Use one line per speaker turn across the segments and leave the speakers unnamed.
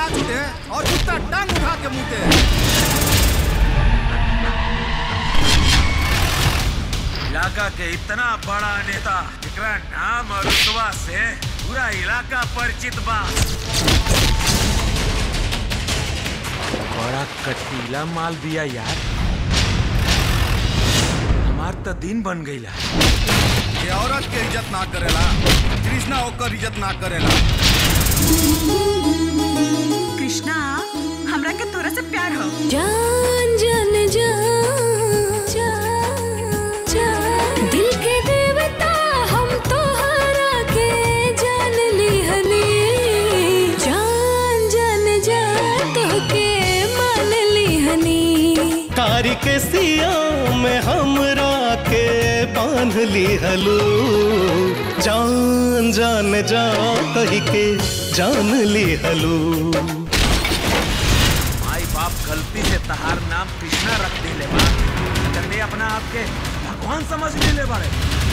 आवाज उठे और कुत्ता टांग उठा के मुते
इलाका के इतना बड़ा नेता जेकरा नाम और रुतबा से पूरा इलाका परिचित बा बड़ा कटीला माल दिया यार हमार तो दिन बन गईला
ये औरत के इज्जत ना करेला कृष्णा ओकर इज्जत ना करेला
कृष्णा हमरा के तोरा से प्यार हो
जान जान जान जान जान दिल के देवता हम तोहरा के जान लिहनी जान जान जान तोहके मान लिहनी
कारी के सिया में हमरा के बांध ली हलू जान जान जा कही के जान ली हलू
माई बाप गलती से तहार नाम कृष्णा रख दिले बा करने अपना आप के भगवान समझ ले बारे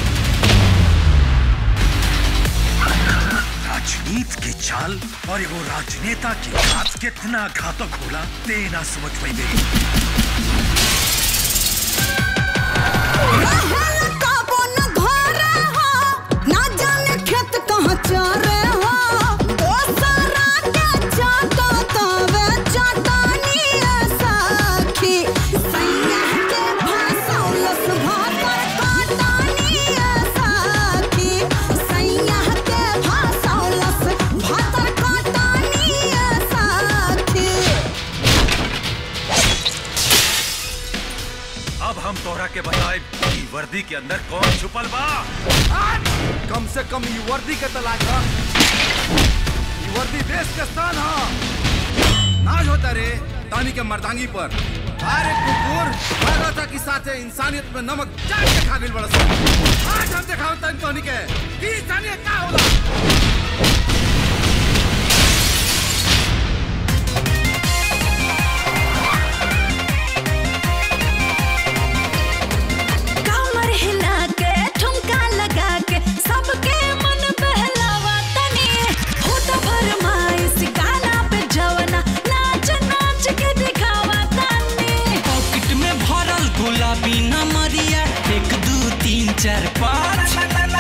राजनीति की चाल और एगो राजनेता की बात कितना घातक होला ते ना समझ पाइबे
अब हम तोहरा के बताए कि वर्दी के अंदर कौन छुपल बा
कम से कम ई वर्दी के तलाक ह ई वर्दी देश के स्थान ह नाज होता रे तानी के मर्दांगी पर अरे कुकुर था कि साथे इंसानियत में नमक चाट के खा गइल बड़ा सन। आज हम देखाओ तन तोनी के कि इंसानियत का होला
कमर हिला के ठुमका लगा के सबके मन बहलावा तनी होत फरमाइश गाना पे जवना नाच नाच के दिखावा तनी
पॉकेट में भरल गुलाबी नमरिया एक दू तीन चार पाँच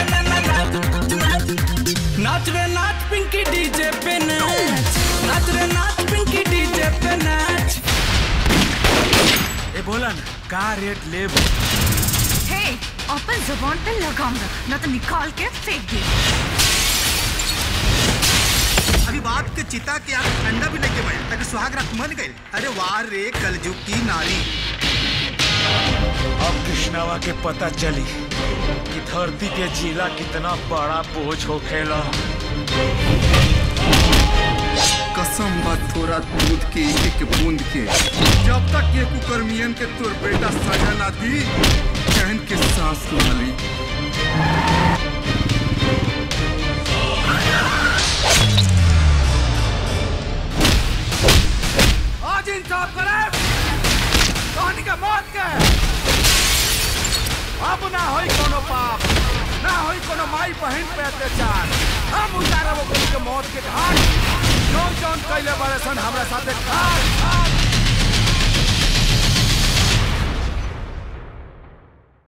नाच रे नाच पिंकी डीजे पे नाच नाच रे नाच पिंकी डीजे पे नाच
ए बोला ना का रेट ले
हे अपन जुबान पे लगाऊंगा ना तो निकाल के फेंक दे
अभी बाप के चिता के आग ठंडा भी लेके बैठ ताकि सुहाग रात मन गए अरे वाह रे कलजुग की नारी
अब कृष्णावा के पता चली कि धरती के जिला कितना बड़ा बोझ हो खेला
कसम बा थोड़ा दूध के एक एक बूंद के जब तक ये कुकर्मियन के तोर बेटा सजा ना दी चैन के सांस ना ली आज इंसाफ करे कहानी का मौत के अब ना होई कोनो पाप ना होई कोनो माई बहन पे अत्याचार हम उतारब ओकनी के मौत के घाट जौन जौन कैले बड़े सन हमरा साथे घाट घाट